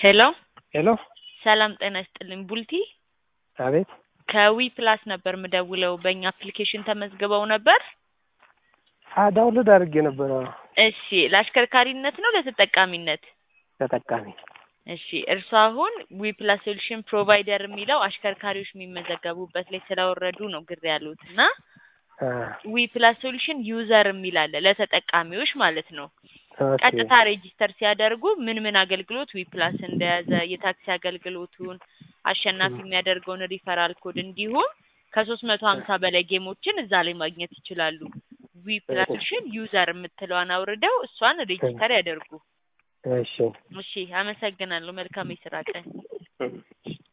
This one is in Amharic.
ሄሎ ሄሎ ሰላም ጤና ይስጥልኝ ቡልቲ አቤት ከዊ ፕላስ ነበር ምደውለው በእኛ አፕሊኬሽን ተመዝግበው ነበር አ ዳውንሎድ አድርጌ ነበረ እሺ ለአሽከርካሪነት ነው ለተጠቃሚነት ተጠቃሚ እሺ እርሱ አሁን ዊ ፕላስ ሶሉሽን ፕሮቫይደር የሚለው አሽከርካሪዎች የሚመዘገቡበት ላይ ስላወረዱ ነው ግር ያሉት እና አ ዊ ፕላስ ሶሉሽን ዩዘር የሚል አለ ለተጠቃሚዎች ማለት ነው ኦኬ ቀጥታ ሬጂስተር ሲያደርጉ ምን ምን አገልግሎት ዊ ፕላስ እንደያዘ የታክሲ አገልግሎቱን አሸናፊ የሚያደርገውን ሪፈራል ኮድ እንዲሁም ከሶስት መቶ ሀምሳ በላይ ጌሞችን እዛ ላይ ማግኘት ይችላሉ። ዊ ፕላስ ሶሉሽን ዩዘር የምትለዋን አውርደው እሷን ሬጂስተር ያደርጉ። እሺ እሺ አመሰግናለሁ። መልካም የስራ ቀን።